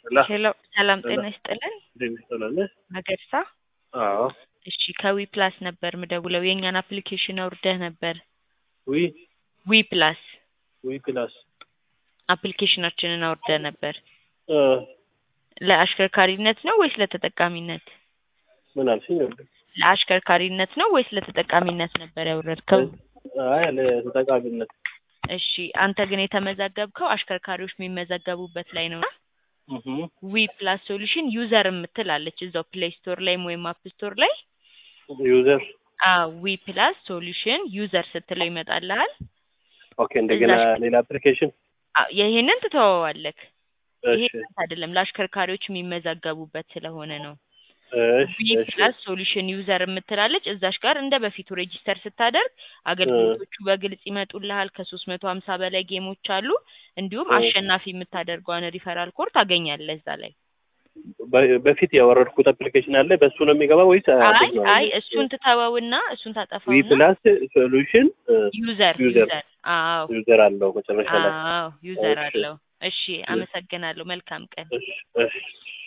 ላ ሄሎ ሰላም ጤና ይስጥልን። እንዴት ትላለህ? መገርሳ አዎ እሺ ከዊ ፕላስ ነበር ምደውለው የእኛን አፕሊኬሽን አውርደህ ነበር። ዊ ዊ ፕላስ ዊ ክላስ አፕሊኬሽናችንን አውርደህ ነበር። እ ለአሽከርካሪነት ነው ወይስ ለተጠቃሚነት? ምን አልሽኝ? ለአሽከርካሪነት ነው ወይስ ለተጠቃሚነት ነበር ያወረድከው? አይ ለተጠቃሚነት እሺ አንተ ግን የተመዘገብከው አሽከርካሪዎች የሚመዘገቡበት ላይ ነው። እህ ዊ ፕላስ ሶሉሽን ዩዘር የምትል አለች እዛው ፕሌይ ስቶር ላይም ወይም አፕ ስቶር ላይ ዩዘር ዊ ፕላስ ሶሉሽን ዩዘር ስትለው ይመጣልሃል። ኦኬ። እንደገና እዛሽ- ሌላ አፕሊኬሽን አዎ፣ ይሄንን ትተወዋለክ። ይሄ እሺ አይደለም ለአሽከርካሪዎች የሚመዘገቡበት ስለሆነ ነው። እሺ ዊ እሺ ፕላስ ሶሉሽን ዩዘር የምትላለች እዛሽ ጋር እንደ በፊቱ ሬጂስተር ስታደርግ አገልግሎቶቹ በግልጽ ይመጡልሃል። ከሶስት መቶ ሀምሳ በላይ ጌሞች አሉ። እንዲሁም እ። አሸናፊ የምታደርገውን ሪፈራል ኮድ ታገኛለህ እዛ ላይ። በ- በፊት ያወረድኩት አፕሊኬሽን አለ በሱ ነው የሚገባው ወይስ አይ አዲስ ነው? አይ እሱን ትተወውና እሱን ዊ ታጠፋውና ፕላስ ሶሉሽን ዩዘር ዩዘር ዩዘር አዎ ዩዘር አለው መጨረሻ ላይ አዎ ዩዘር እሺ። አለው። እሺ አመሰግናለሁ። መልካም ቀን። እሺ እሺ